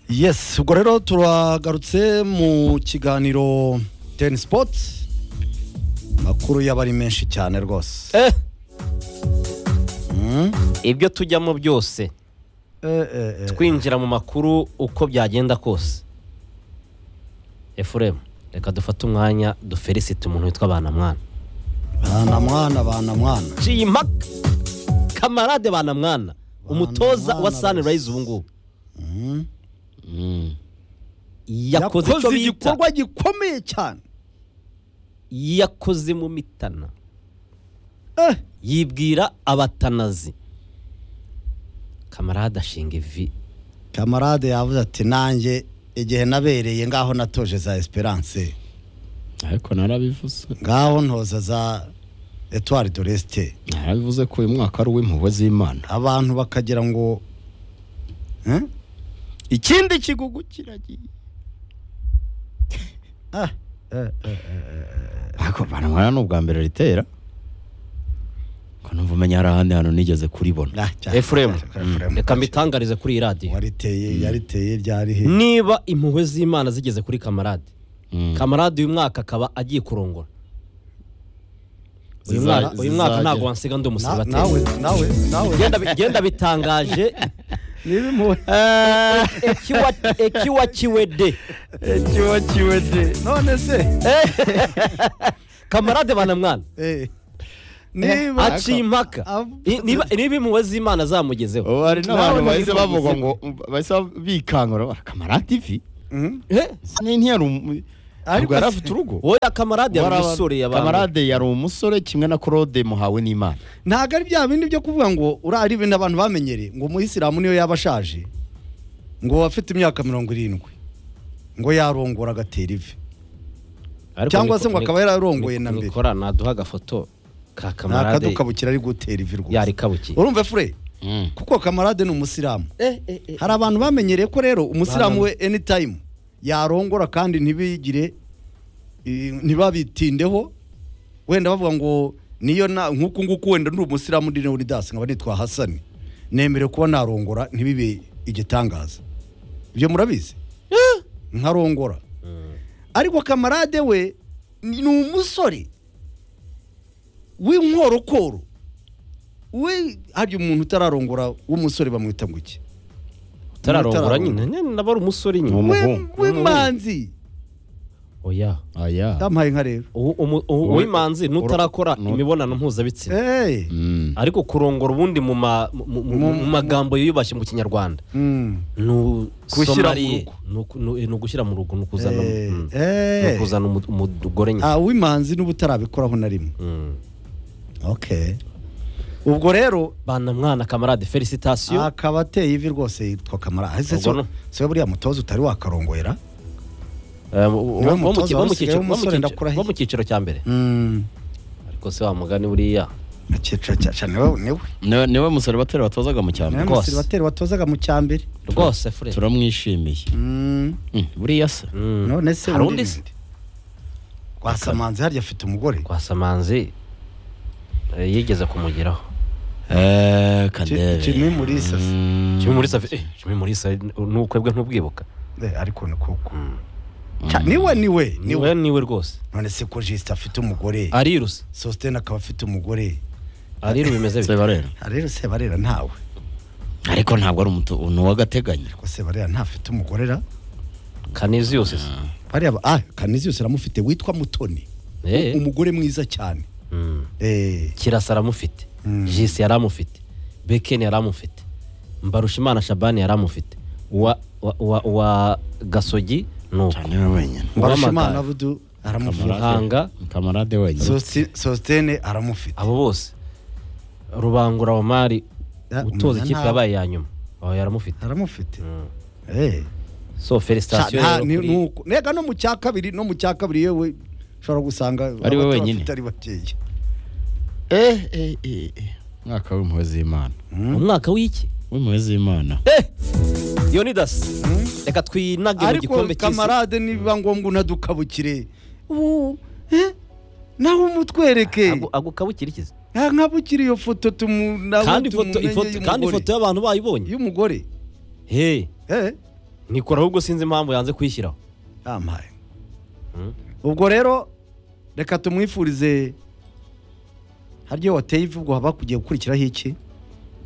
yes ubwo rero turagarutse mu kiganiro teni sipoti amakuru yaba ari menshi cyane rwose Eh, Mm. ibyo tujyamo byose Eh, eh, eh. twinjira mu makuru uko byagenda kose efuremu reka dufate umwanya duferisite umuntu witwa banamwana bana mwana bana mwana jimaka kamarade banamwana umutoza wa Banamwana sanirayizi bose. ubu ngubu Mm. Mm. yakoze icyo bita igikorwa gikomeye cyane yakoze mu mitana Eh, yibwira abatanazi kamarade ashinga ivi kamarade yavuze ati nanjye igihe nabereye ngaho natoje za esperance ariko narabivuze ngaho ntoza za etuwari doresite narabivuze ko uyu mwaka ari uw'impuhwe z'imana abantu bakagira ngo eh? ikindi kigugu kiragiye Ah, eh, eh, eh. ariko banamwana ni ubwa mbere ritera ko numva umenya hari ahandi hantu nigeze kuribona Ah, cyane, Efuremu. cyane, Efuremu. reka mbitangarize kuri iyi radiyo wariteye yariteye ryari he niba impuhwe z'imana zigeze kuri kamarade Mm. kamarade uyu mwaka akaba agiye kurongora uyu Ziza- mwaka uyu mwaka zizagera. ntabwo wansiga ndi Na- umusibateri nawe nawe nawe genda bitangaje niba impuhwe ekiwa kiwe de none se kamarade banamwana Eh. niba aciye impaka I- niba niba impuhwe z'imana zamugezeho ubu hari Nawe n'abantu bahise nabivuze. bavuga ngo bahise bikangura kamara tivi Mhm. Eh, ntiyari umu- Ariko ntabwo yari afite urugo oya kamarade yari Wari- umusore yabantu kamarade yari umusore kimwe na claude muhawe n'imana ntabwo ari bya bindi byo kuvuga ngo uriya ari ibintu abantu bamenyereye ngo umuyisilamu niyo yaba ashaje ngo afite imyaka mirongo irindwi ngo yarongora agatera ivi Ariko cyangwa se niko- ngo akaba yararongoye niko- na mbere. nikora naduha agafoto ka nta kamarade kadukabukira ari gutera ivi rwose yarikabukiye urumva fure kuko kamarade ni umusilamu hari abantu bamenyereye ko rero umusilamu we anytime yarongora kandi ntibigire i- ntibabitindeho wenda bavuga ngo niyo na nk'uku nguku wenda ndi umusilamu ndi leonidas nkaba nitwa hasani nemerewe kuba narongora ntibibe igitangaza ibyo murabizi nkarongora ariko kamarade we ni umusore w'inkorokoro we hari umuntu utararongora w'umusore bamwita ngo iki utararongora Utararongora. nyine nyine naba ari umusore Ni nyine umu- We- Umuhungu. w'imanzi oya aya yampaye nka rero Uwo- umu- uwo- uwimanzi n'utarakora Uru- imibonano mpuzabitsina Eh, Mm. ariko kurongora ubundi mu ma- mu- mu- mu- mu magambo yiyubashye mu kinyarwanda mm, ni Gushyira mu usomariye rugo. Ni uku- ni ni ugushyira mu rugo ni ukuzana Eh, mm. eh. Ni ukuzana umu- umugore nyine ah, w'imanzi n'ubutarabikoraho na rimwe Mm. okay ubwo rero bana mwana kamarade felicitasiyo akaba ateye ivi rwose yitwa kamara ahise Ubwo se no- se buriya mutoza utari wakarongwera Eh, wo- niwe wo- wo mu mutoza ki- wo mu wari usigaye cyiciro- w'umusore wo mu ndakurahiye. cyiciro- wo mu cyiciro cya mbere Mm, ariko se wa mugani buriya akiciro cya cyane niwe niwe Niwe- niwe musore batera batozaga mu cyambere niwe Rwose. musiribateri watozaga mu cya mbere rwose fure turamwishimiye Mm, Mm, buriya se Mm. none se hari undi undi se bindi? rwasamanzi harya afite umugore twasamanzi yigeze kumugeraho Eh, Kandebe. Jimmy Mulisa se. Mm. Jimmy Mulisa eh Jimmy Mulisa n'ukwebwe ntubwibuka Eh, ariko ni kuko Cya- niwe niwe niwe niwe niwe rwose none se ko jisita afite umugore ariruse sositene akaba afite umugore ariru bimeze bite Sebarera. Ah, rero sebarera ntawe ariko ntabwo ari umutu ni uw'agateganyo ko sebarera ntafite umugore ra kanizi yose se bariya ba- ah kanizi yose aramufite witwa mutoni Eh. umugore mwiza cyane Mm. eh kirasa aramufite Mm. jisi yari amufite bekeni yari amufite mbarushimana shabani yari amufite uwa wa- wa- wa gasogi ni uko cyane we wenyine mbarushimana Uwamagare. budu aramufite Kamara. muhanga kamarade wenyine Sosti- sositene aramufite abo bose rubangura omari Ah, utoza umuntu ikipe nta- yabaye ya nyuma aho yaramufite aramufite Mm. eh so Cya- felicitasiyo nta- rero ni- kuri- nuko nega no mu cya kabiri no mu cya kabiri yewe ushobora gusanga Ari we abato wenyine. bafite ari bakeya eh eh eh eh. mwaka w'impuhwe z'imana umwaka w'iki w'impuhwe z'imana yonidas reka twinage mu ariko gikombe cy'isi kamarade nibiba ngombwa unadukabukire ubu eh, nawe umutwereke Agu- agukabukira ikizi Ah, nkabukire iyo foto tumu nawe kandi ifoto tumumenye ifoto kandi y'umugore. ifoto y'abantu bayibonye y'umugore he eh nikora ahubwo sinzi impamvu yanze kuyishyiraho yampaye Mm. ubwo rero reka tumwifurize haryo wateye ivugo haba kugiye gukurikiraho iki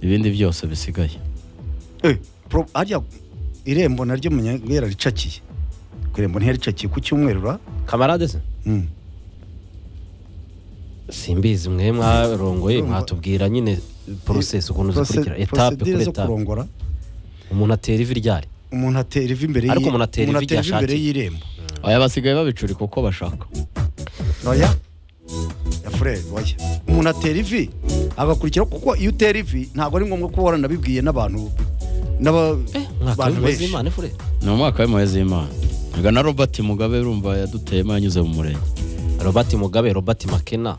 ibindi byose bisigaye Eh, pro- harya irembo naryo munyangera ricakiye ku irembo ntiyaricakiye ku cyumweru ra kamarade se Mm. simbizi mwe mwarongoye mwatubwira nyine porosesi ukuntu zikurikira Proce- etape procedure kuri zo etape kurongora umuntu atera ivi ryari umuntu atera ivi imbere Ariko y'i- umuntu atera ivi igihe imbere ashakiye. y'irembo aya basigaye babicurika uko bashaka oya ya fureri oya umuntu atera ivi agakurikira kuko iyo utera ivi ntabwo ari ngombwa kuba waranabibwiye n'abantu n'aba- mwaka abantu w'imbabazi benshi z'imana fure ni umwaka w'impuhwe z'imana reka na robert mugabe urumva yaduteyemo yanyuze mu murenge robert mugabe robert makena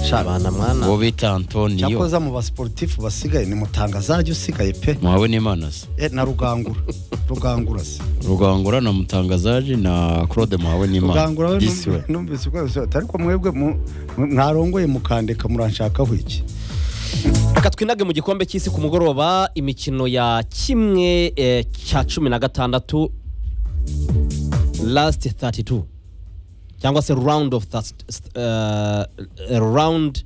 shabana uwo mwana bita antoniyo cyakoza mu basportifu basigaye ni mutangazajya usigaye pe muhawe n'imana se Eh, na rugangura rugangura se rugangura na mutangazaje na claude muhawe rugangura n'imana we disi we numv- numvise uko yabisobanura. ariko mwebwe mu- mwe- mwarongoye mukandeka muranshakaho iki reka twinage mu gikombe cy'isi ku mugoroba imikino ya kimwe eh, cya cumi na gatandatu last 32 cyangwa se round of that, round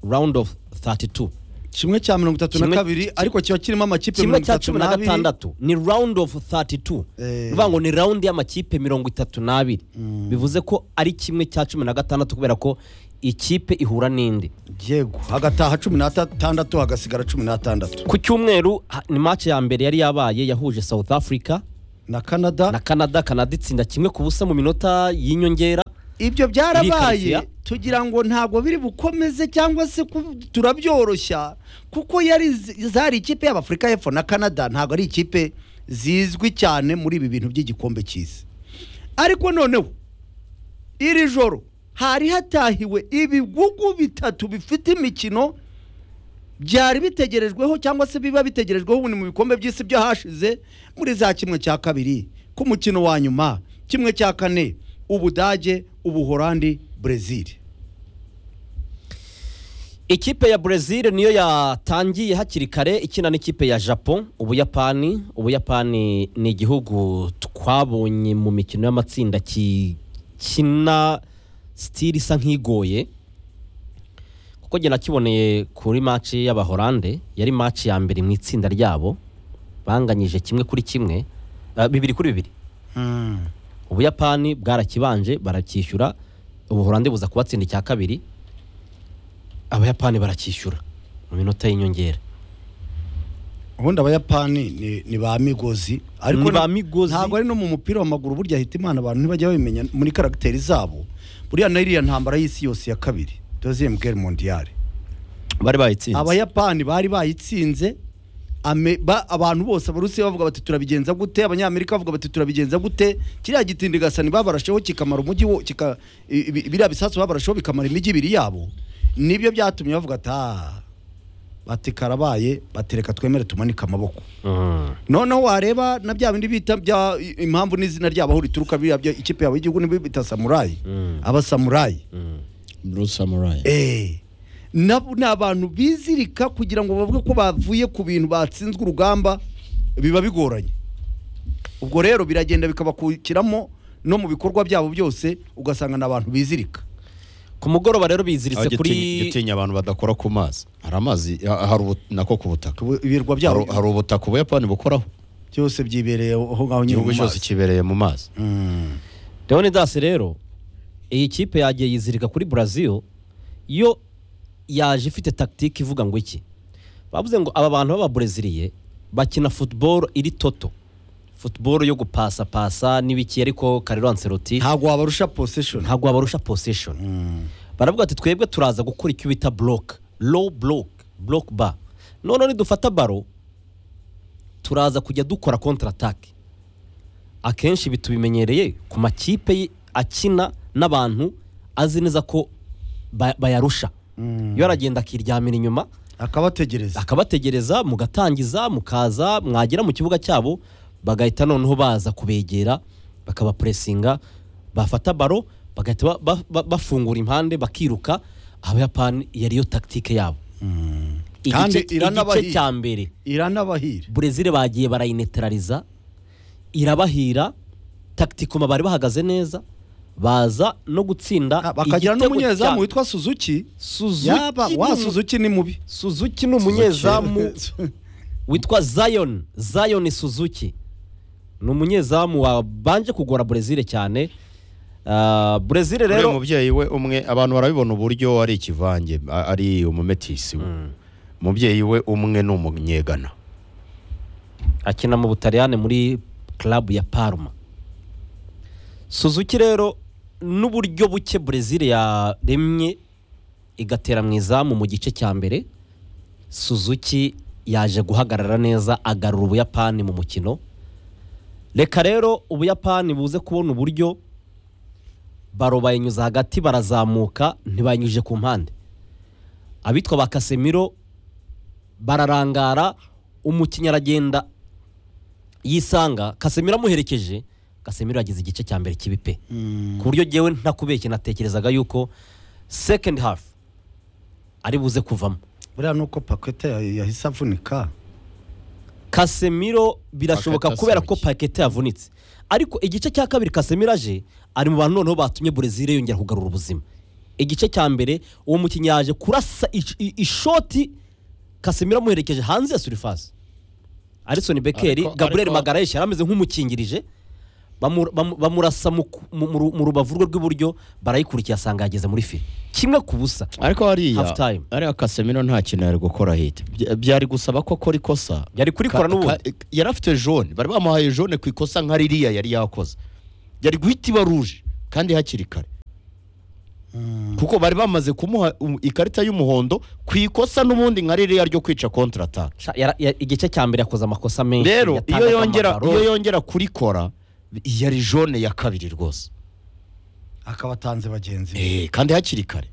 round of 32 kimwe cya mirongo itatu na Kimwe- kabiri ariko kiba kirimo amakipe kimwe mirongo cya itatu cumi na n'abiri gatandatu ni round of 32 Eh. bivuga ngo ni round y'amakipe mirongo itatu n'abiri bivuze ko ari kimwe cya cumi na gatandatu kubera ko ikipe ihura n'indi yego hagataha cumi n'atandatu hagasigara cumi n'atandatu ku cyumweru ha- ni match ya mbere yari yabaye yahuje south africa na canada na canada canada itsinda kimwe ku busa mu minota y'inyongera ibyo Birikaritsiye. byarabaye tugira ngo ntabwo biri bukomeze cyangwa se ku- turabyoroshya kuko yari z- zari ikipe y'abafurika y'epfo na canada ntabwo ari ikipe zizwi cyane muri ibi bintu by'igikombe cy'isi ariko noneho iri joro hari hatahiwe ibihugu bitatu bifite imikino byari bitegerejweho cyangwa se biba bitegerejweho ubundi mu bikombe by'isi byo hashize muri za kimwe cya kabiri ku mukino wa nyuma kimwe cya kane ubudage ubuhorandi brezil ikipe ya Brazil niyo yatangiye hakiri kare ikina n'ikipe ya Japon ubuyapani ubuyapani ni igihugu twabonye mu mikino y'amatsinda kikina sitiri isa nk'igoye kuko njye nakiboneye kuri maci y'abahorande yari maci ya mbere mu itsinda ryabo banganyije kimwe kuri kimwe ah, bibiri kuri bibiri ubuyapani bwarakibanje baracyishyura ubuhorandi buza kubatsinda icya kabiri abayapani baracyishyura mu minota y'inyongera ubundi abayapani ni- ni ba migozi ariko Ni ba na- migozi. ntabwo ari no mu mupira w'amaguru burya hita imana abantu ntibajya babimenya muri karagiteri zabo buriya na iriya ntambara y'isi yose ya kabiri deuxième guerre mondiale bari bayitsinze abayapani bari bayitsinze ame- ba- abantu bose abarusiya bavuga bati turabigenza gute abanyamerika bavuga bati turabigenza gute kiriya gitindigasani babarasheho kikamara umujyi wo kika- i- i- biriya bisasu babarasheho bikamara imijyi ibiri yabo nibyo byatumye bavuga ati "Ah, bati karabaye batereka twemere tumanike amaboko noneho wareba na bya bindi bita bya i- impamvu n'izina ryabo aho rituruka biriya bya ikipe yabo y'igihugu nibo bita samurayi Mm. abasamurayi blue samurai Eh, nabo ni abantu bizirika kugira ngo bavuge ko bavuye ku bintu batsinzwe urugamba biba bigoranye ubwo rero biragenda bikabakukiramo no mu bikorwa byabo byose ugasanga ni abantu bizirika ku mugoroba rero biziritse Aho gitinya- kuri gitinya abantu badakora ku mazi hari amazi ha- hari ubu- nako ku butaka Ku- ibirwa byabo hari hari ubutaka ubuyapani bukoraho byose byibereye aho ngaho nyine igihugu mu cyose mazi. kibereye mu mazi Mm. leonidas rero iyi kipe yagiye yizirika kuri brazil yo yaje ifite tactique ivuga ngo iki bavuze ngo aba bantu b'ababreziliye bakina football iri toto football yo gupasapasa n'ibiki ariko karero anseroti ntabwo wabarusha poseshoni ntabwo wabarusha possession baravuga ati twebwe turaza gukora icyo bita block low block block bar noneho nidufata baro turaza kujya dukora counter attack akenshi ibi tubimenyereye ku makipe y- akina n'abantu azi neza ko ba- bayarusha iyo aragenda akiryamira inyuma akabategereza akabategereza mugatangiza mukaza mwagera mu kibuga cyabo bagahita noneho baza kubegera bakabapuresinga bafata baro bagahita ba- ba- ba- bafungura impande bakiruka abayapani yariyo takitike yabo Kandi igice iranabahiye. igice cya mbere iranabahira burezile bagiye barayinetarariza irabahira taktikoma bari bahagaze neza baza no gutsinda bakagira igitego n'umunyezamu cya- witwa suzuki Suzuki yaba ni wa umu- suzuki ni mubi Suzuki ni umunyezamu witwa Zion Zion Suzuki ni umunyezamu wabanje kugora Brezil cyane Ah, Brezil rero rero umubyeyi we umwe abantu barabibona uburyo ari ikivange a- ari umumetisi we umubyeyi we umwe ni umunyegana akina mu Butaliyani muri club ya Parma Suzuki rero n'uburyo buke Brezil yaremye igatera mu izamu mu gice cya mbere Suzuki yaje guhagarara neza agarura Ubuyapani mu mukino reka rero Ubuyapani buze kubona uburyo baro bayinyuza hagati barazamuka ntibayanyujije ku mpande abitwa ba Casemiro bararangara umukinnyi aragenda yisanga Casemiro amuherekeje Casemiro yagize igice cya mbere kibi pe ku buryo ngewe ntakubeshye natekerezaga yuko second half ari buze kuvamo buriya nuko pakete yahise avunika Casemiro birashoboka Pakete kubera ko asohoye. Pakete yavunitse ariko igice cya kabiri Casemiro aje ari mu bantu noneho batumye Brezil yongera kugarura ubuzima igice cya mbere uwo mukinnyi yaje kurasa ish- i- ishoti Casemiro amuherekeje hanze ya surface Alisson Becker Ariko- Gabriel ariko- Magalhaes yari ameze nk'umukingirije bamu- bamu- bamurasa mu ku- mu- mu ru- mu rubavu rwe rw'iburyo barayikurikiye asanga yageze muri file kimwe ku busa ariko hariya Half time. hariya kasemiro nta kintu yari gukora hita byari gusaba ko akora ikosa yari kurikora Ka- n'ubundi ka- yari afite jone bari bamuhaye jone ku ikosa nka ririya yari yakoze yari guhita iba ruje kandi hakiri kare kuko bari bamaze kumuha um- ikarita y'umuhondo ku ikosa n'ubundi nka ririya ryo kwica kontrataka Sha- yara- ya- igice cya mbere yakoze amakosa menshi rero iyo yatangaga yongera amabaro. iyo yongera kurikora yari jone ya kabiri rwose akaba atanze bagenzi be Eh, kandi hakiri kare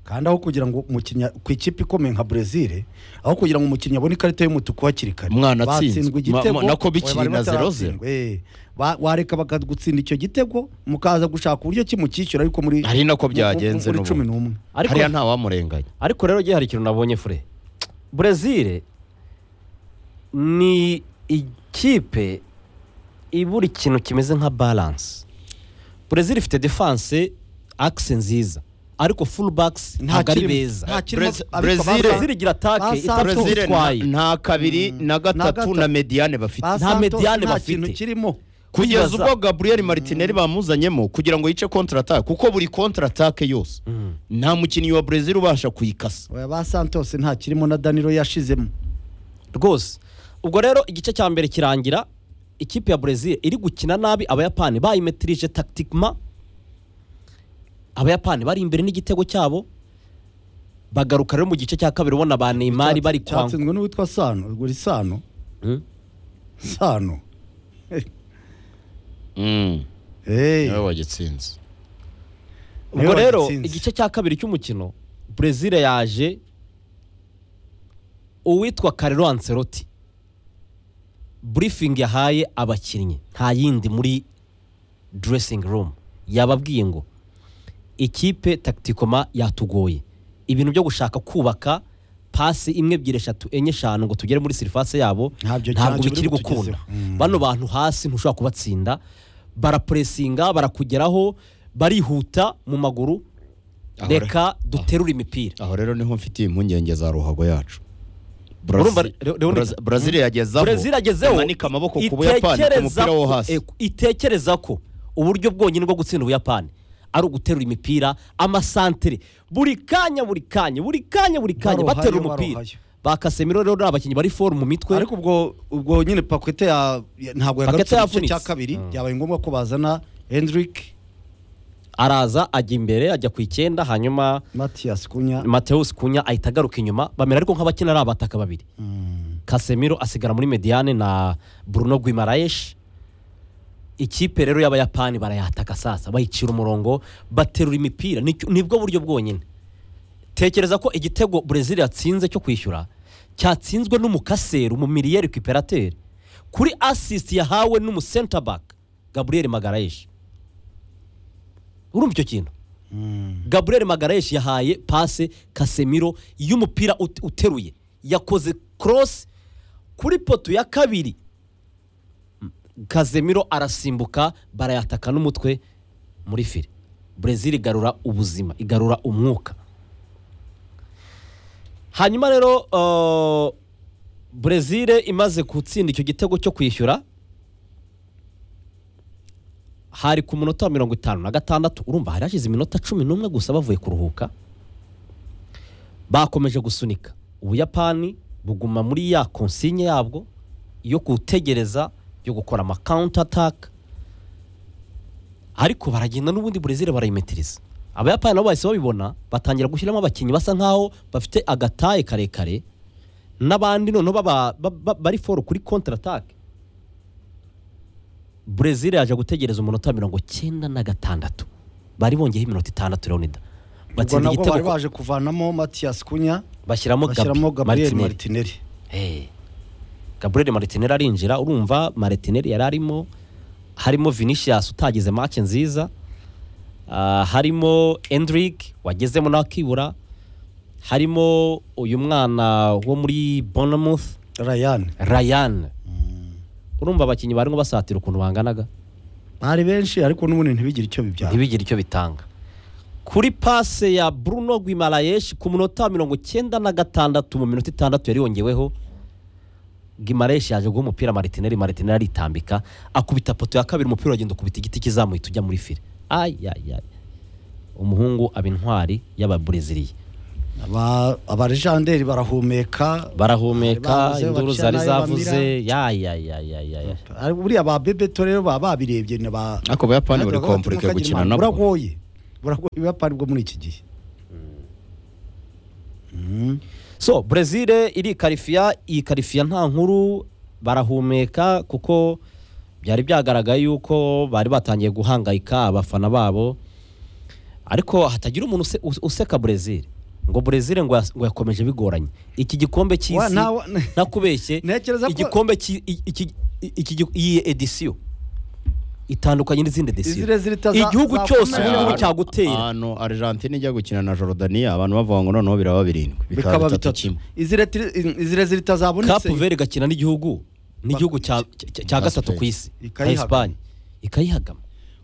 kandi aho kugira ngo umukinnyi ku ikipe ikomeye nka brezil aho kugira ngo umukinnyi abone ikarita y'umutuku hakiri kare Umwana atsinzwe. Batsindwe Ma- ma- nako bikiri barimo na zero bataratsindwa. Eh, ba- wareka bakagutsinda icyo gitego mukaza gushaka uburyo ki mucyishyura ariko muri ari nako mu- byagenze muri n'ubu. cumi n'umwe Ariko- hariya ntawamurenganya ariko rero ngewe hari ikintu nabonye fure brezil ni ikipe ibura ikintu kimeze nka balance brezil ifite defense akise nziza ariko full backs ntabwo ari kirimo- beza nta kirimo- Brez- ariko Brezil- basa- brezil igira atake Basanze- itapfa Brezil Brezil nta- ubutwayi nta kabiri na gatatu gatatu. na mediane bafite basanze nta mediane nta bafite. kintu kirimo kugeza Kwibaza- ubwo Gabriel Martinelli bamuzanyemo kugira ngo yice kontratake kuko buri kontratake yose nta mukinnyi wa Brazil ubasha kuyikasa Oya, ba santos nta kirimo na danilo yashizemo rwose ubwo rero igice cya mbere kirangira ikipe ya brezil iri gukina nabi abayapani bayimetirije tactiquement abayapani bari imbere n'igitego cyabo bagaruka rero mu gice cya kabiri ubona ba neymar bari kwa cyatsinzwe n'uwitwa sano ubwo uri sano Hmm? sano mm. Eh, wagitsinze ubwo niwe rero wagitsinze. igice cya kabiri cy'umukino brezil yaje uwitwa Carlo Ancelotti briefing yahaye abakinnyi nta yindi muri dressing room yababwiye ngo ikipe tacticoma yatugoye ibintu byo gushaka kubaka pasi imwe ebyiri eshatu enye eshanu ngo tugere muri surface yabo Ntabyo ntabwo cyangwa bikiri biri gukunda kutugezeho. Mm. bano bantu hasi ntushobora kubatsinda barapuresinga barakugeraho barihuta mu maguru Ahora. reka duterure imipira aho rero niho mfitiye impungenge za ruhago yacu Urumva, Leo- Leonida? Brazil yagezeho Brezil yagezeho amanika amaboko ku Buyapani ku mupira wo ko- hasi eh, itekereza ko uburyo bwonyine bwo gutsinda Ubuyapani ari uguterura imipira amasantere buri kanya buri kanya buri kanya buri kanya Barohayo, batera umupira barohayo. ba Casemiro rero ni abakinnyi bari foru mu mitwe ariko ubwo ubwo nyine pakete ya ya- ntabwo yagarutse mu gice Pakete yavunitse. cya kabiri byabaye ngombwa ko bazana hendrick araza ajya imbere ajya ku icyenda hanyuma mathias kunya Mateus Kunya ahita agaruka inyuma bamera ariko nk'abakina ari abataka babiri Casemiro asigara muri Mediane na Bruno Guimaraes ikipe rero y'abayapani barayataka sasa bayicira umurongo baterura imipira Nicyo- nibwo buryo bwonyine tekereza ko igitego Brazil yatsinze cyo kwishyura cyatsinzwe n'umukaseru mu miliyeri ku iperateri kuri assist yahawe n'umu center back Gabriel Magalhaes urumva icyo kintu Gabriel Magalhaes yahaye pase Casemiro y'umupira ut- uteruye yakoze cross kuri poto ya kabiri kazemiro arasimbuka barayataka n'umutwe muri fire brezil igarura ubuzima igarura umwuka hanyuma rero uh, brezil imaze gutsinda icyo gitego cyo kwishyura hari ku munota wa mirongo itanu na gatandatu urumva hari hashize iminota cumi n'umwe gusa bavuye kuruhuka bakomeje gusunika ubuyapani buguma muri ya konsinye yabwo yo gutegereza yo gukora ama counter attack ariko baragenda n'ubundi burezire barayimetiriza abayapani nabo bahise babibona batangira gushyiramo abakinnyi basa nkaho bafite agataye karekare n'abandi noneho baba- ba- ba- bari foro kuri counter attack burezire yaje gutegereza umunota wa mirongo icyenda na gatandatu bari bongeyeho iminota itandatu leonida ubwo batsinda nabwo bari igitego baje kuvanamo matiyasi kunya bashyiramo bashyiramo gabi gabriel Martinelli. maritineri Eh. Gabriel Martinelli arinjira urumva Martinelli yari arimo harimo Vinicius utagize match nziza ah, harimo Endrick wagezemo nawe akibura harimo uyu mwana wo muri Bournemouth rayani Ryan urumva abakinnyi barimo basatira ukuntu banganaga bari benshi ariko n'ubundi ntibigire icyo bibyara ntibigire icyo bitanga kuri pase ya Bruno Guimaraes ku munota wa mirongo icyenda na gatandatu mu minota itandatu yari yongeweho Guimaraes yaje guha umupira Martinelli Martinelli aritambika akubita poto ya kabiri umupira uragenda ukubita igiti kizamuye tujya muri file ay ay ay umuhungu aba intwari y'ababreziliya Aba- abarejanderi barahumeka barahumeka Bavuze, induru baciye zari n'ayo zavuze yay ay ay ay ay Ari- buriya ba bebeto rero baba babirebye na ba Ariko Abayapani bari Natwe komplike tukagira gukina impamvu. nabo. buragoye buragoye ubuyapani bwo muri iki gihe Mm. so brezil irikarifiya iyi karifiya nta nkuru barahumeka kuko byari byagaragaye yuko bari batangiye guhangayika abafana babo ariko hatagira umuntu use- use- useka brezil ngo brezil ngo yas- ngo yakomeje bigoranye iki gikombe Wa- cy'isi ntawe- nakubeshye Ntekereza ko- igikombe cy'i- i- iki- i- iki gi- iyi edisiyo itandukanye n'izindi edisiyo Izire zirita za- igihugu za cyose kumera. ubu ngubu Ahantu- cyagutera ahantu argentine ijya gukina na jordania abantu bavuga ngo noneho biraba birindwi bikaba bitatu izirezire itazabonetse kapu veri igakina n'igihugu n'igihugu cya cya- cya gatatu ku isi nka Ikayihagama. esipanye ikayihagama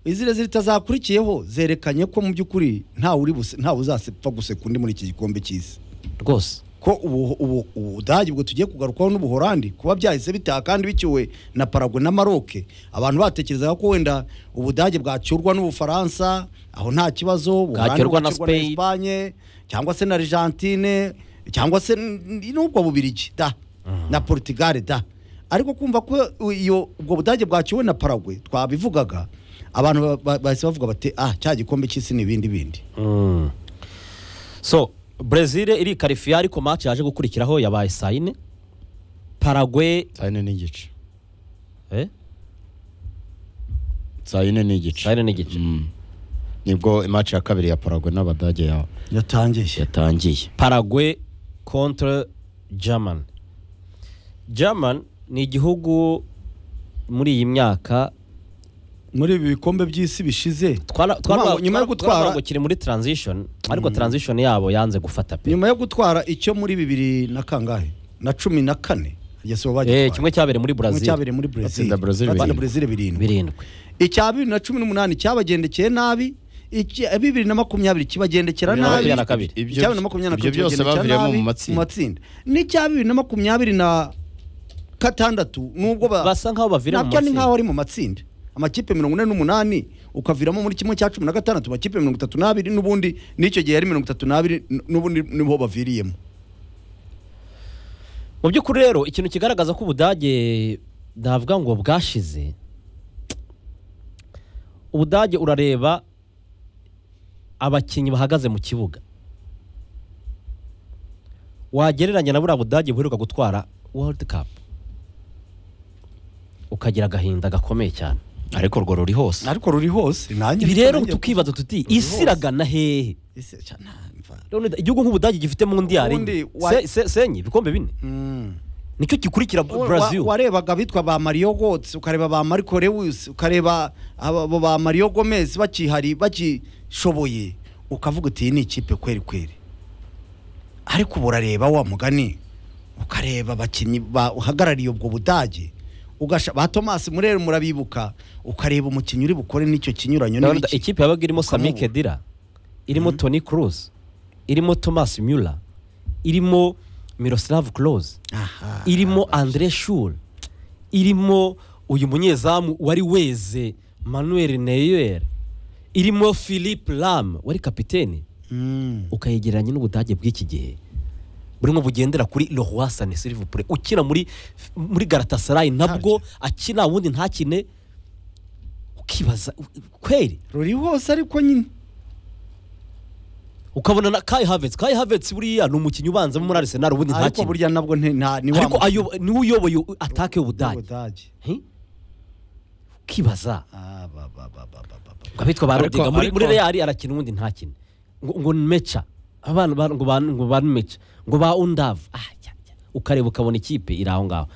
izirezire itazakurikiyeho zerekanye ko mu by'ukuri ntawe uri buse- ntawe uzapfa guseka undi muri iki gikombe cy'isi rwose ko ubu ubu ubudage bwo tugiye kugarukaho n'ubuhorandi kuba byahise bitaha kandi bikiwe na Paraguay na maroke abantu batekerezaga ko wenda ubudage bwacyurwa n'ubufaransa aho nta kibazo Ubuholandi Bwacyurwa na bugacurwa Spain. Espagne, cyangwa se na argentine cyangwa se n- n'ubwo bubirigi da na portugal da ariko kumva ko iyo ubwo budage bwaciwe na Paraguay twabivugaga abantu ba- ba- bahise bavuga bati ah cya gikombe cy'isi ni ibindi bindi Mm. so brezil irikarifiya ariko match yaje gukurikiraho yabaye saa yine paragwe saa yine n'igice eh? saa yine n'igice saa yine n'igice Mm. nibwo imaci ya kabiri ya paragwe n'abadage ya- yatangiye yatangiye paragwe kontra german german ni igihugu muri iyi myaka muri ibi bikombe by'isi bishize twara- twara- Nyuma- nyuma yo twara- gutwara- twarabangukira muri transition ariko transition yabo yanze gufata pe nyuma yo gutwara icyo muri bibiri na kangahe na cumi na kane yasuba Eh, kimwe cyabereye muri kimwe brazil cyabereye muri Brazil Batsinda Brazil batsinda birindwi. Brazil birindwi birindwi icya bibiri na cumi n'umunani cyabagendekeye nabi icya bibiri na makumyabiri kibagendekera Bibiri na nabi makumyabiri na kabiri. Ibyo- icya bibiri na makumyabiri na ibyo kabiri byose kibagendekera baviriyemo nabi mu mu matsinda. matsinda n'icya bibiri na makumyabiri na gatandatu nubwo ba- basa nkaho bavira mu nabyo ni nk'aho matsinda ari mu matsinda amakipe mirongo ine n'umunani ukaviramo muri kimwe cya cumi na gatandatu amakipe mirongo itatu n'abiri n'ubundi n'icyo gihe yari mirongo itatu n'abiri n'ubundi niho baviriyemo mu by'ukuri rero ikintu kigaragaza ko ubudage ndavuga ngo bwashize ubudage urareba abakinnyi bahagaze mu kibuga wagereranya na buriya budage buheruka gutwara world cup ukagira agahinda gakomeye cyane ariko urwo ruri hose ariko ruri hose nanjye ibi niko rero nanjye- tukibaza tuti Ruri isi iragana hehe Ese cya nta mva. None igihugu nk'ubudage gifite mu ndiyare Ubundi enye. wa- Se- se- senye ibikombe bine Mm. nicyo gikurikira Wa- brazil wa- warebaga abitwa ba mario gotsi ukareba ba mariko lewis ukareba abo ba mario gomez bakihari bakishoboye ukavuga uti iyi ni ikipe kweri kweri ariko ubu urareba wa mugani ukareba abakinnyi ba- uhagarariye ubwo budage ugasha ba tomasi murere murabibuka ukareba umukinnyi uri bukore n'icyo kinyuranyo Ndabona n'ibiki ikipe yabaga irimo Sami Ukamubura. Khedira irimo Toni Kroos irimo Thomas Müller irimo Miroslav Klose aha irimo Andre Schur irimo uyu munyezamu wari weze Manuel Neuer irimo Philippe Lam wari kapiteni Mm. ukayegeranya n'ubudage bw'iki gihe burimo bugendera kuri Leroy Sané Silverpre ukina muri muri Galatasaray nabwo akina ubundi ntakine ukibaza kweri ruri hose ariko nyine ukabona na Kai Havertz Kai Havertz buriya ni umukinnyi ubanzamo muri Arsenal ubundi ariko ntakine burya nabwo nti- nta ni ariko wa ayo- niwe uyoboye atake y'ubudage Ubudage. Hi? ukibaza Ah, ba, ba, ba, ba, ba, ba. ngo abitwa ba Ariko- Rodega muri muri ariko- Real arakina ubundi ntakine ngo ngo ni meca abana ba- ngo ba ngo ba ni meca ngo ba undavu ah jya, jya. ukareba ukabona ikipe iri aho ngaho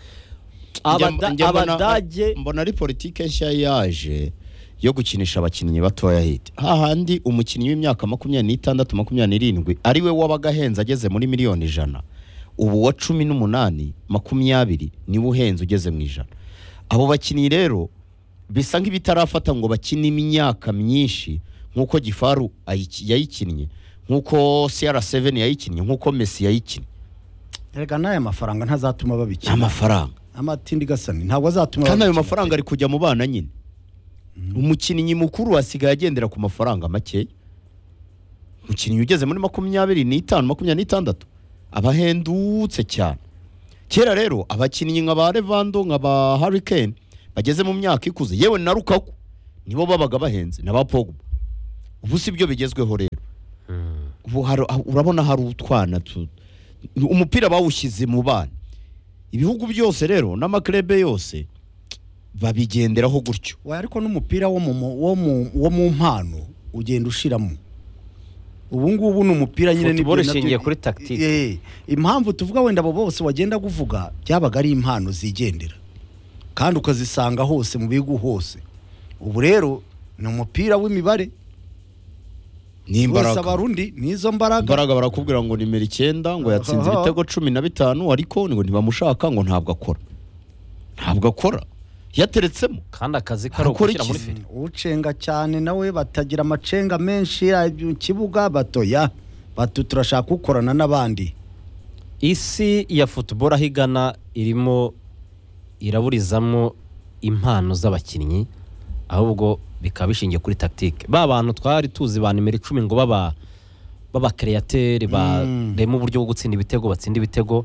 Abada- Njya mbona- abadage mbona ari politike nshya yaje yo gukinisha abakinnyi batoya hiti hahandi umukinnyi w'imyaka makumyabiri n'itandatu makumyabiri n'irindwi ari we wabaga ahenze ageze muri miliyoni ijana ubu wa cumi n'umunani makumyabiri niwe uhenze ugeze mu ijana abo bakinnyi rero bisa nk'ibitarafata ngo bakine imyaka myinshi nk'uko gifaru ayiki- yayikinnye nk'uko CR7 yayikinnye nk'uko Messi yayikinnye erega n'aya mafaranga ntazatuma babikina amafaranga amatindi gasani ntabwo azatuma kandi ayo babikina. mafaranga ari kujya mu bana nyine umukinnyi mukuru asigaye agendera ku mafaranga makeya umukinnyi ugeze muri makumyabiri n'itanu makumyabiri n'itandatu aba ahendutse cyane kera rero abakinnyi nka ba revando nka ba harikeni bageze mu myaka ikuze yewe na rukaku nibo babaga bahenze na ba pogba ubu si byo bigezweho rero ubu hari- urabona hari utwana tu- umupira bawushyize mu bana ibihugu byose rero n'amaklebe yose babigenderaho gutyo Oya, ariko n'umupira wo mu mu- wo mu- wo mu mpano ugenda ushiramo ubu ngubu ni umupira nyine Football nibyo nabyo- ishingiye kuri tactique. Eh, impamvu tuvuga wenda abo bose wagenda kuvuga byabaga ari impano zigendera kandi ukazisanga hose mu bihugu hose ubu rero ni umupira w'imibare ni wese imbaraga abarundi n'izo mbaraga imbaraga barakubwira ngo nimero icyenda ngo yatsinze Aha. ibitego cumi na bitanu ariko ngo ntibamushaka ngo ntabwo akora ntabwo akora yateretsemo kandi akazi kari Akora ugushyira muri iki? feri ucenga cyane nawe batagira amacenga menshi ari mu kibuga batoya batu turashaka gukorana n'abandi isi ya football aho igana irimo iraburizamo impano z'abakinnyi ahubwo bikaba bishingiye kuri tactique ba bantu twari tuzi ba nimero icumi ngo baba b'abakereyatere barema uburyo bwo gutsinda ibitego batsinda ibitego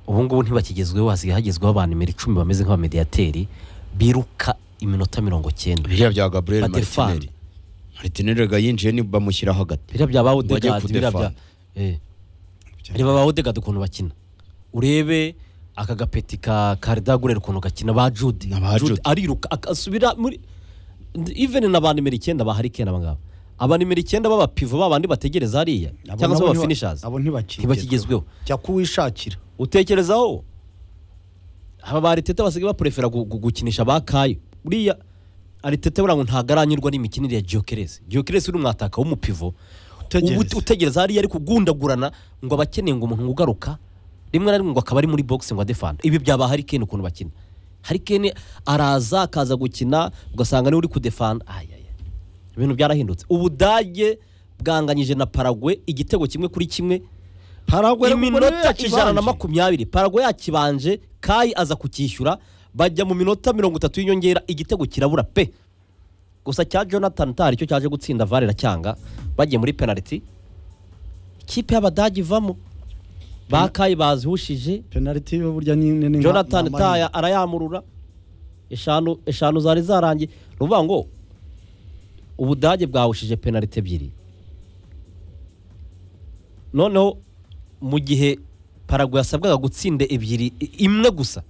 ubu ngubu ntibakigezweho hasigaye hagezweho ba nimero icumi bameze nk'abamediyateri biruka iminota mirongo cyenda biriya bya gabriel Badefend. maritineri maritineri ga yinjiye ni bamushyira hagati biriya bya Bajya bawudegadi biriya bya kudefanda. eh. reba bawudegadi ukuntu bakina urebe aka gapeti ka karidagureri ukuntu gakina ba jude Na ba Jude Jude. ariruka agasubira muri iveni na ba nimero icyenda ba harikeni aba ngaba aba nimero icyenda b'abapivo ba bandi bategereza hariya Abo cyangwa se nabo ntiba- b'abafinishazi abo ntibakigezweho ntibakigezweho jya kuwishakira utekerezaho aba ba ariteta basigaye baporefera gu- gu- gukinisha ba kayo buriya ariteta buriya ngo ntabwo aranyurwa n'imikinire ya jokeresi jokeresi uri umwataka w'umupivo Utegereza. Ubu ut- utegereza hariya ari kugundagurana ngo aba akeneye ngo umuntu ngo ugaruka rimwe na rimwe ngo akaba ari muri boxing wa defanda ibi byaba harikeni ukuntu bakina harikeni araza akaza gukina ugasanga niwe uri kudefanda ayaya ibintu byarahindutse ubudage bwanganyije na paragwe igitego kimwe kuri kimwe Paraguay rero ubwo niyo iminota ijana na yakibanje. makumyabiri parago yakibanje kayi aza kukishyura bajya mu minota mirongo itatu y'inyongera igitego kirabura pe gusa cya jonathan tari cyo cyaje gutsinda vare iracyanga bagiye muri penaliti ikipe y'abadage ivamo ba kayi bazihushije penaliti yo burya nyine ni nka- jonathan ni amahirwe. taya arayamurura eshanu eshanu zari zarangiye ni ukuvuga ngo ubudage bwahushije penaliti ebyiri noneho mu gihe paragu yasabwaga gutsinda ebyiri i- imwe gusa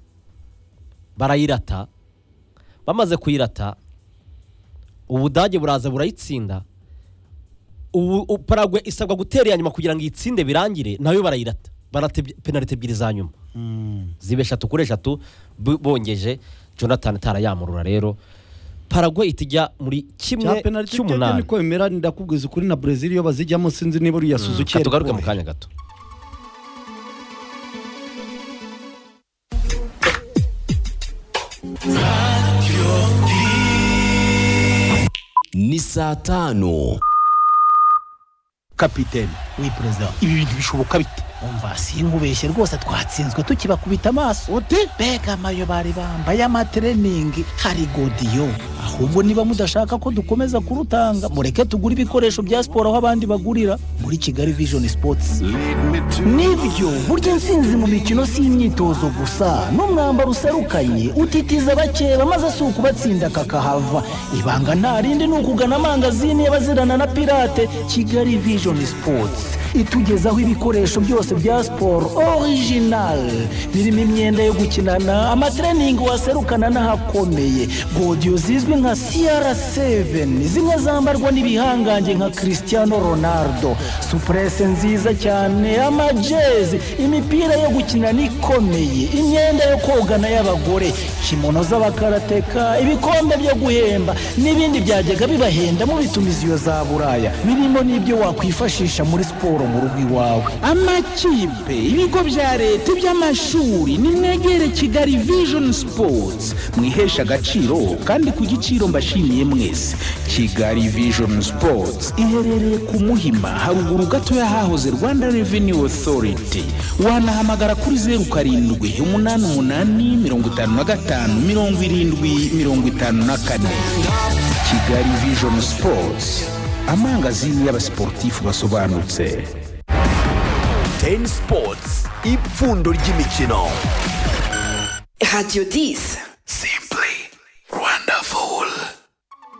barayirata bamaze kuyirata ubudage buraza burayitsinda ubu u- paragu isabwa gutera iya nyuma kugira ngo iyitsinde birangire nayo barayirata barata ebyi- penaliti ebyiri za nyuma ziba eshatu kuri eshatu bo- bongeje jonathan tarayamurura rero paragwe itijya muri cya kimwe penaliti cy'umunani cy'umunani niko bimera ndakubwiza ukuri na brezil iyo bazijyamo sinzi niba uriya suzuki Reka yari tugaruke mu kubera. kanya gato ni saa tano kapiteni wi perezida ibi bintu bishoboka bite umva sinkubeshye rwose twatsinzwe tukibakubita amaso ute mbega amayo bari bambaye amatreningi hari godiyo ahubwo niba mudashaka ko dukomeza kurutanga mureke tugure ibikoresho bya siporo aho abandi bagurira muri kigali vision sports nibyo burya intsinzi mu mikino si imyitozo gusa n'umwambaro userukanye utitiza bakeba maze si ukubatsinda kakahava ibanga nta rindi ni ukugana amangazini y'abazirana na pirate kigali vision sports itugezaho ibikoresho byose bya siporo original birimo imyenda yo gukinana amatreningi waserukana n'ahakomeye godiyo zizwi nka cr7 zimwe zambarwa n'ibihangange nka cristiano ronaldo supurese nziza cyane amajezi imipira yo gukinana ikomeye imyenda yo kogana y'abagore kimono z'abakarateka ibikombe byo guhemba n'ibindi byajyaga bibahenda mu bitumiziyo za buraya birimo n'ibyo wakwifashisha muri siporo mu rugo iwawe amakipe ibigo bya leta iby'amashuri nimwegere kigali vision sports mwihesha agaciro kandi ku giciro mbashimiye mwese kigali vision sports iherereye ku muhima haruguru gato y'ahahoze rwanda revenue authority wanahamagara kuri zeru karindwi umunani umunani mirongo itanu na gatanu mirongo irindwi mirongo itanu na kane kigali vision sports amangazini y'abasiporutifu basobanutse teni sipotsi ipfundo ry'imikino Radio 10. simba